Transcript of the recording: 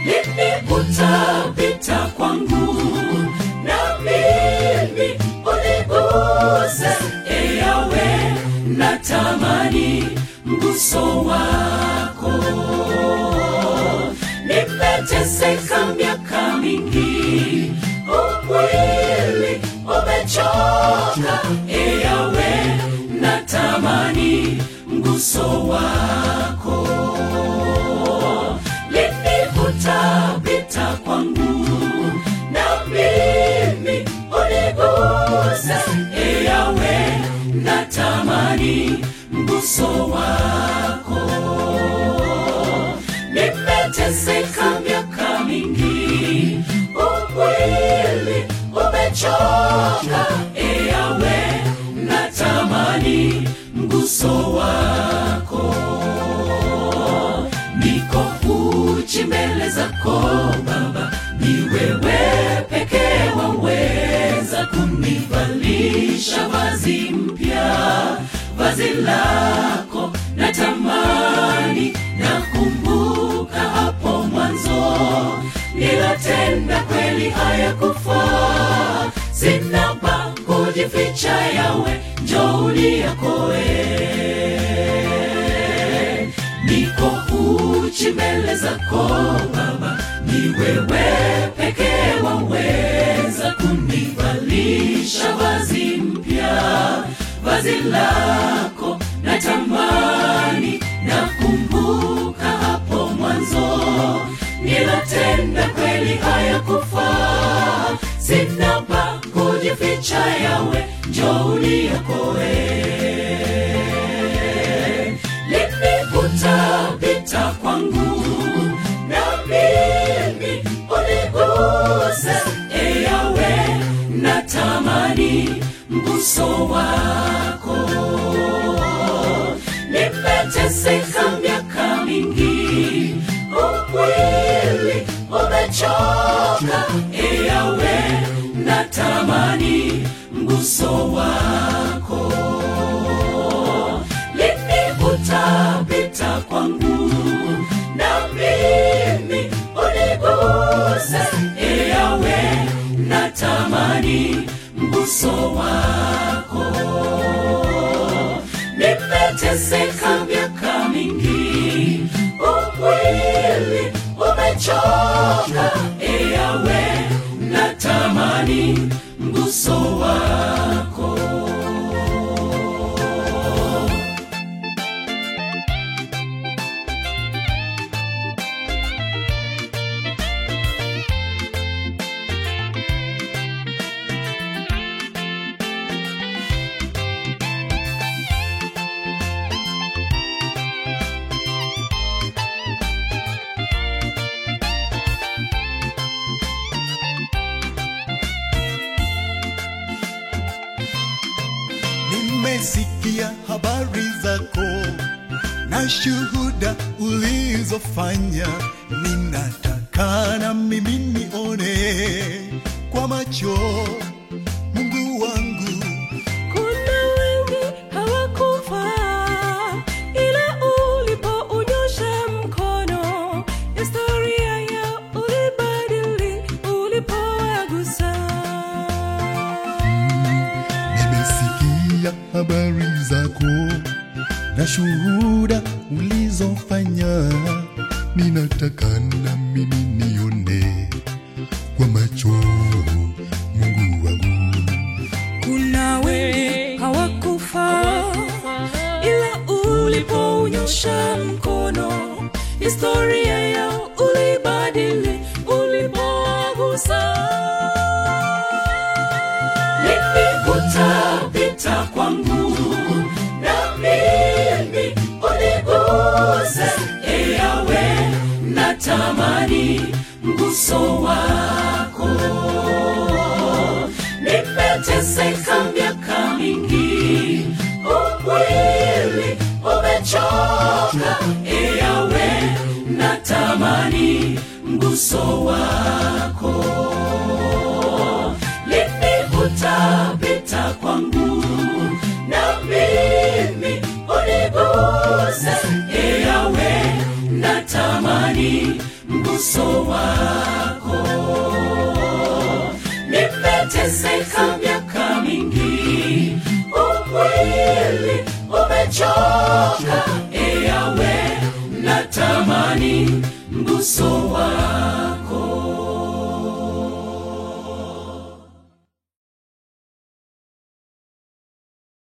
lini utapita kwangu na mimi uniguse eyawe natamani mguso wako nimeteseka miaka mingi umwili umechoka eyawe natamani mguso wako lini utapita kwangu na mimi uniguse eyawe natamani mguso wako nimeteseka miaka mingi umwili umechoka eyawe natamani mguso wako niko uchi mbele zako baba ni wewe pekee waweza kunivalisha vazi mpya vazi lako natamani nakumbuka hapo mwanzo nilotenda kweli hayakufaa sina pa kujificha yawe njouli yakoe niko uchi mbele zako baba ni wewe pekee waweza kunivalisha vazi mpya vazi lako natamani nakumbuka hapo mwanzo nilotenda kweli hayakufaa sina pa kujificha yawe njouli yakoe lini utapita kwangu na mimi uniguse eyawe natamani mguso wako nimeteseka miaka mingi umwili umechoka eyawe natamani mguso wako lini utapita kwangu na mimi uniguse eyawe natamani mguso wako nimeteseka miaka mingi umwili umechoka eyawe natamani mguso wako nimesikia habari zako na shuhuda ulizofanya ninataka na mimi nione kwa macho mungu wangu Kuna wengi hawakufa, ila ulipounyosha mkono, historia yao ulibadili ulipowagusa. nimesikia habari zako na shuhuda ulizofanya ninataka na mimi nione kwa macho mungu wangu Kuna wengi hawakufa, ila ulipounyosha mkono, historia yao ulibadili ulipowagusa. lini utapita kwangu na mimi uniguse eyawe natamani mguso wako nimeteseka miaka mingi umwili umechoka eyawe natamani mguso wako lini utapita kwangu na mimi uniguse eyawe natamani mguso uso wako. Nimeteseka miaka mingi, umwili umechoka,